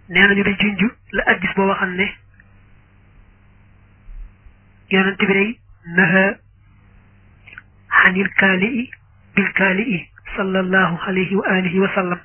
nee nañu day junj la addis boo waxam ne yonent bi day naha xanil kaali i bil kaali i sallallahu alayhi wa alihi wa sallam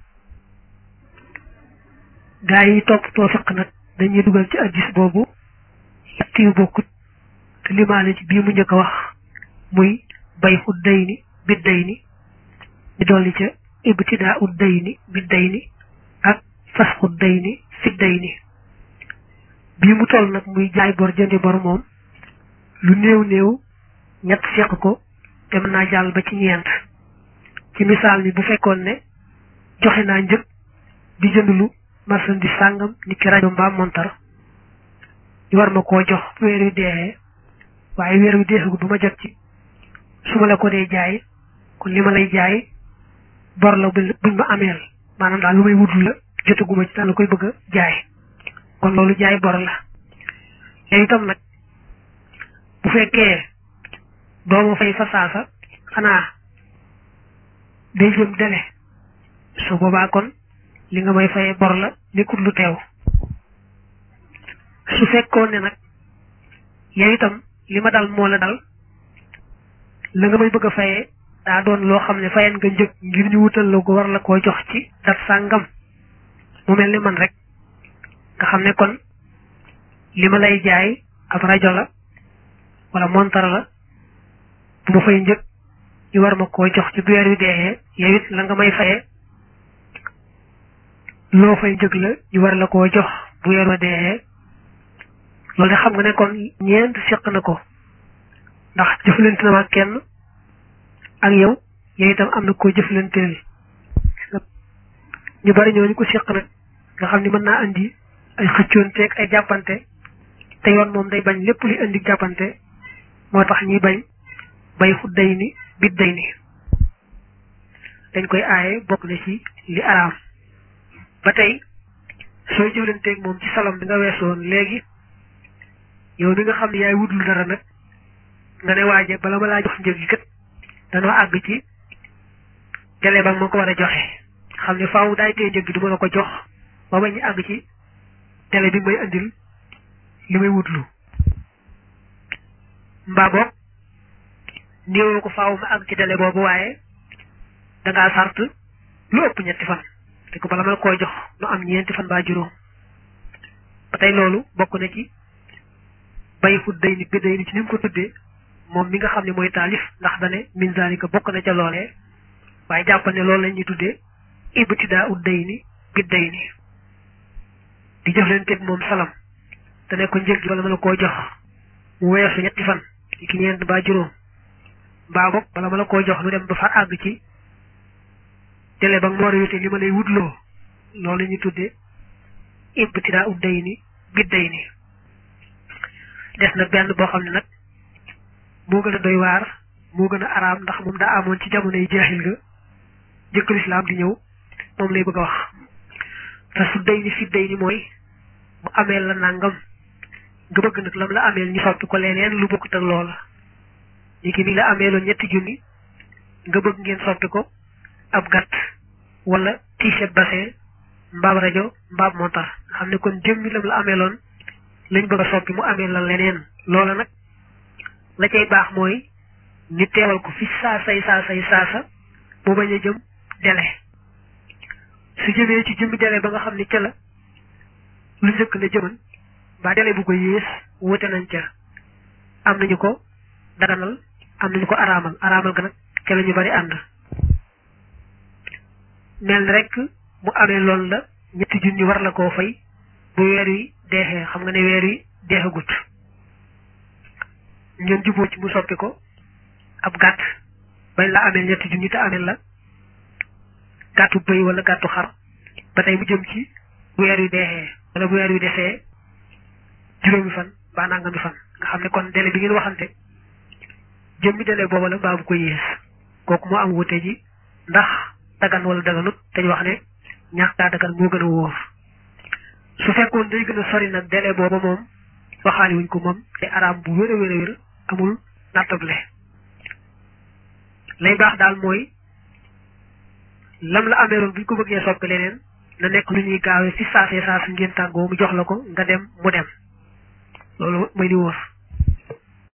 gaa yi toppatoo fiq nag dañuy dugal ci addis boobu yett yu bokkut te limaale ci bii mu njëkk a wax muy bay xut day ni bid day ni di dolli ca ibtidaa ut day ni bid day ni ak fas xut day ni fit day ni bii mu toll nag muy jaay bor jëndi bor moom lu néew néew ñett seq ko te mën naa jàll ba ci ñeent ci misaal mi bu fekkoon ne joxe naa njëg di jënd lu marchandise sàngam ni ki rajo mbaa montar ñu war ma koo jox weer wi deexee waaye weer wi deexagu ba ma jot ci su ma la ko dee jaay kon li ma lay jaay bor la buñ ma ameel maanaam daal lu may wutul la jotaguma ci daal la koy bëgg a jaay kon loolu jaay bor la léegi itam nag bu fekkee dooma fay fa saasa xanaa day jëm dele su boobaa kon li nga may fayee bor la nekkul lu teew su fekkoon ne nag yow itam li ma dal moo la dal la nga may bëgg a fayee daa doon loo xam ne fayen nga njëg ngir ñu wutal la ko war la koo jox ci dat sàngam mu mel ni man rek nga xam ne kon li ma lay jaay ab rajo la wala montar la bu ma fay njëg ñu war ma koo jox ci bu weer wi deexee yow it la nga may fayee loo fay njëg la ñu war la koo jox bu weer wa deexee loolu de xam nga ne kon ñeent seq na ko ndax jëflante na ma kenn ak yow yow itam am na koo jëflanteel ñu bari ñooñu ko seq nag nga xam ni mën naa andi ay xëccoonteeg ay jàppante te yoon moom day bañ lépp luy indi jàppante moo tax ñuy bañ bay xut day ni bit day ni dañ koy aaye bokk na ci li araam ba tey sooy jëflanteeg moom ci salam bi nga weesoon léegi yow mi nga xam ne yaay wudul dara nag nga ne waaje bala ma laa jox njëg gi kat danoo àgg ci télé ba ma ko war a joxe xam ne faaw daay tee njëg gi du ma la ko jox ba ba ñu àgg ci télé bi may andil li may wutlu mbaa boog néewoo ko faaw ma àgg ci télé boobu waaye dangaa sart lu ëpp ñetti fan te ko bala ma la koy jox nu am ñeenti fan baa juróom ba tey loolu bokk na ci bay xut day ni bi day ni ci ni mu ko tuddee moom mi nga xam ne mooy taalif ndax dane min zalika bokk na ca loolee waaye jàppal ne loolu la ñuy tuddee ibtidaa ut day ni bi day ni di jëflanteeg moom salam te ne ko njëg gi bala ma la koo jox mu weesu ñetti fan ki ñeent ba juróom mbaa boog bala ma la koo jox lu dem ba fa àgg ci télé ba nga war a wute li ma lay wutloo loolu la ñuy tuddee ibtidaa ut day ni bi day ni des na benn boo xam ne nag moo gën a doy waar moo gën a araam ndax moom daa amoon ci jamonoy jeexil ga jëkk lislaam di ñëw moom lay bëgg a wax te su day ni fi day ni mooy mu ameel la nangam nga bëgg nag lam la ameel ñu soppi ko leneen lu bokkut ak loola ñi ki mi la ameeloon ñetti junni nga bëgg ngeen soppi ko ab gàtt wala t-shirt bassin mbaab rajo mbaab montar nga xam ne kon jëmmi lam la ameeloon lañ bëgg a soppi mu amee la leneen loola nag la cay baax mooy ñu teewal ko fi saasay saasay saasa mu bañ a jëm dele su jëmee ci jëmmi dele ba nga xam ne ca la lu njëkk la jëman mbaa dele bu ko yées wute nañ ca am nañu ko daganal am nañu ko araamal araamal ga nag ca la ñu bari ànd mel ni rek mu amee loolu la ñetti junni war la koo fay bu weer wi deexee xam nga ne weer wi deexagut ngeen juboo ci mu soppi ko ab gàtt bañ la ameel ñetti junni te ameel la gàttu bëy wala gàttu xar ba tey mu jëm ci bu weer wi deexee wala bu weer wi desee juróomi fan mbaa nangami fan nga xam ne kon délai bi ngeen waxante jëmmi délai booba la mbaa bu ko yées kooku moo am wute ji ndax dagan wala daganut te ñu wax ne ñàkk daa dagan moo gën a wóor su fekkoon day gën a sori nag délai booba moom waxaali wuñ ko moom te araam bu wér a wér a wér amul nattable lay baax daal mooy lam la ameeroon buñ ko bëggee soppi leneen na nekk lu ñuy gaawee ci saasee saas ngeen tàggoo mu jox la ko nga dem mu dem loolu mooy li wóor